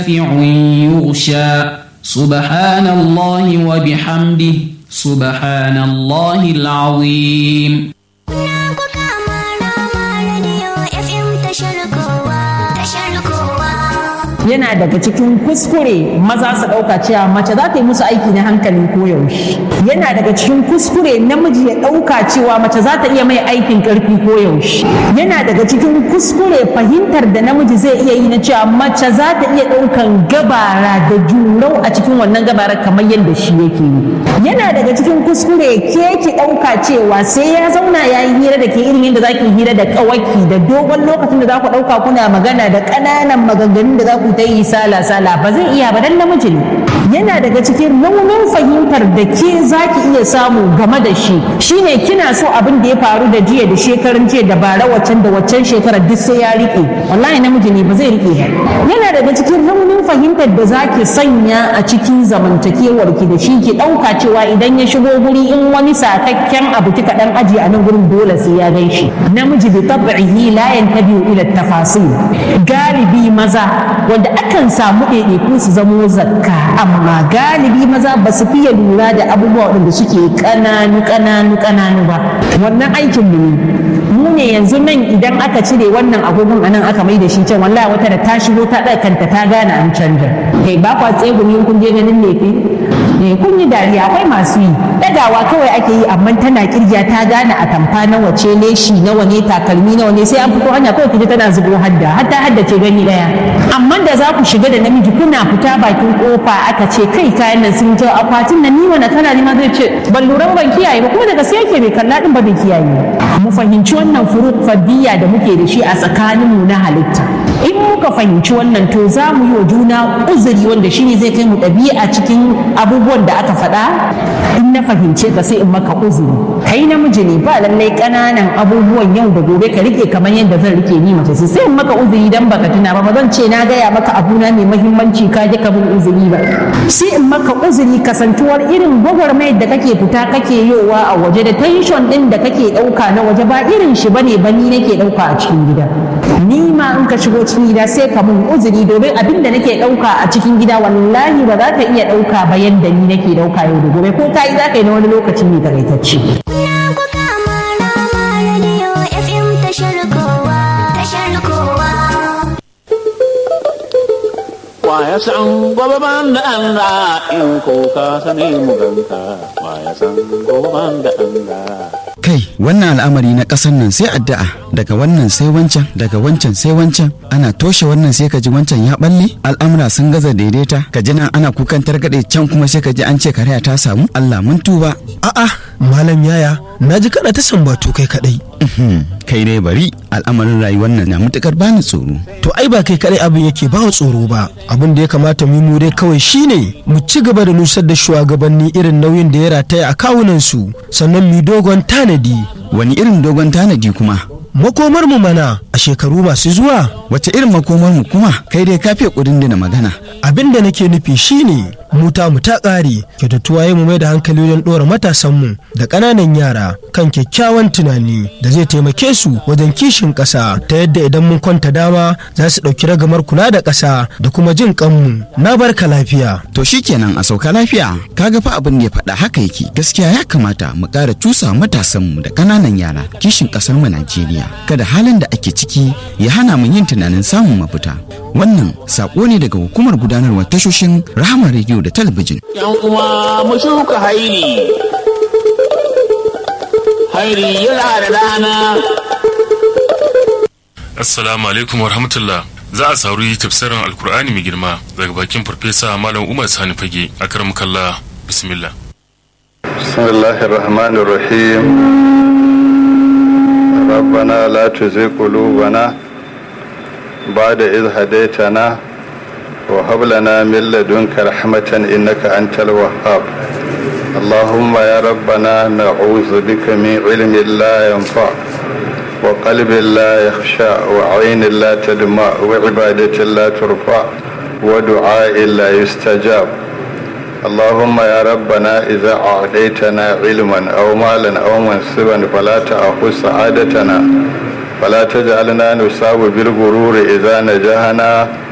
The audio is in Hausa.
يغشى سبحان الله وبحمده سبحان الله العظيم yana daga cikin kuskure maza su ɗauka cewa mace za ta yi musu aiki na hankali ko yaushe yana daga cikin kuskure namiji ya ɗauka cewa mace za ta iya mai aikin ƙarfi ko yaushe yana daga cikin kuskure fahimtar da namiji zai iya yi na cewa mace za ta iya ɗaukan gabara da jurau a cikin wannan gabara kamar yadda shi yake yi yana daga cikin kuskure ke ki ɗauka cewa sai ya zauna ya yi hira da ke irin yadda za ki hira da ƙawaki da dogon lokacin da za ku ɗauka kuna magana da ƙananan maganganun da za ku ta yi sala sala ba zai iya ba dan namiji ne yana daga cikin raunin fahimtar da ke za ki iya samu game da shi shine kina so abin da ya faru da jiya da shekarun jiya da bara waccan da waccan shekarar duk sai ya rike wallahi namiji ne ba zai rike ba yana daga cikin raunin fahimtar da za ki sanya a cikin zamantakewar ki da shi ki ɗauka cewa idan ya shigo guri in wani sakakken abu kika dan aji a nan gurin dole sai ya gan shi namiji bi tab'ihi la yantabi'u ila tafasil galibi maza wanda akan samu ɗaiɗaiku su zamo zakka amma galibi maza ba su fiye lura da abubuwa waɗanda suke ƙananu ƙananu ƙananu ba wannan aikin mu ne mu ne yanzu nan idan aka cire wannan agogon a nan aka mai da shi can wallahi wata da ta shigo ta ɗaga kanta ta gane an canja kai ba kwa tsegumi kun je ganin lefe eh kun yi dariya akwai masu yi ɗagawa kawai ake yi amma tana kirgiya ta gane a tamfa nawa ce leshi nawa ne takalmi nawa ne sai an fito hanya kawai kije tana zubo hadda hatta hadda ce gani ɗaya amma da za ku shiga da namiji kuna fita bakin kofa aka ce kai kayan nan sun je akwatin nan ni wani kana ni ma zai ce ban lura ban kiyaye ba kuma daga sai yake bai kalla din ba bai kiyaye mu fahimci wannan furuk fadiyya da muke da shi a tsakaninmu na halitta in muka fahimci wannan to za mu yi wa juna uzuri wanda shine zai kai mu ɗabi'a cikin abubuwan da aka faɗa in na fahimce ka sai in maka uzuri kai namiji ne ba lallai ƙananan abubuwan yau da gobe ka rike kamar yadda zan rike ni mace sai in maka uzuri dan baka tuna ba ba zan ce na gaya maka abuna mai muhimmanci ka ji ka bin uzuri ba sai in maka uzuri kasantuwar irin gwagwarmayar da kake fita kake yowa a waje da tension din da kake ɗauka na waje ba irin shi bane ba ni nake ɗauka a cikin gida ni ma in ka shigo cikin gida sai ka mun uzuri domin abin da nake ɗauka a cikin gida wallahi ba za ka iya ɗauka ba yadda ni nake ɗauka yau da gobe ko ka yi za ka yi na wani lokaci ne takaitacce. Wa ya san gobe ban da Allah in ko ka sani mu ganka wa ya san gobe ban da Allah. kai wannan al'amari na ƙasar nan sai addu'a daga wannan sai wancan daga wancan sai wancan ana toshe wannan sai ka ji wancan ya balle al'amura sun gaza daidaita ka ji nan ana kukan targaɗe can kuma sai ka ji an ce karaya ta samu Allah mun tuba A'a, Malam Yaya, na ji kana ta sambatu kai kadai. Mhm, kai dai bari al'amarin rayuwar nan na matukar bani tsoro To ai ba kai kadai abin yake ba wa tsoro ba. Abin da ya kamata mu mu dai kawai shine mu ci gaba da nusar da shugabanni irin nauyin da ya rataya a kawunan su, sannan mu yi dogon tanadi. wani irin dogon tanadi kuma Makomar mu mana a shekaru masu zuwa. wace irin makomar mu kuma kai dai kafe kudin da na magana Abin da nake nufi shine mu ta mu ta ƙare kyautatuwa ya mu mai da hankali wajen ɗora matasanmu da ƙananan yara kan kyakkyawan tunani da zai taimake su wajen kishin ƙasa ta yadda idan mun kwanta dama za su ɗauki ragamar kula da ƙasa da kuma jin ƙanmu na barka lafiya. to shikenan a sauka lafiya kaga fa abin da ya faɗa haka yake gaskiya ya kamata mu ƙara cusa matasan mu da ƙananan yara kishin ƙasar mu Najeriya kada halin da ake ciki ya hana mu yin tunanin samun mafita wannan sako ne daga hukumar gudanarwar tashoshin Rahama Radio da talabijin Yan uwa mu shuka hairi. Hairi yana da rana. Assalamu alaikum wa rahmatullah. Za a sauri tafsirin Alkur'ani mai girma daga bakin Farfesa Malam Umar Sani Fage a kalla bismillah. بسم الله الرحمن الرحيم ربنا لا تزغ قلوبنا بعد إذ هديتنا وهب لنا من لدنك رحمة إنك أنت الوهاب اللهم يا ربنا نعوذ بك من علم لا ينفع وقلب لا يخشع وعين لا تدمع وعبادة لا ترفع ودعاء لا يستجاب اللهم يا ربنا إذا أعطيتنا علما أو مالا أو منصبا فلا تأخذ سعادتنا فلا تجعلنا نصاب بالغرور إذا نجحنا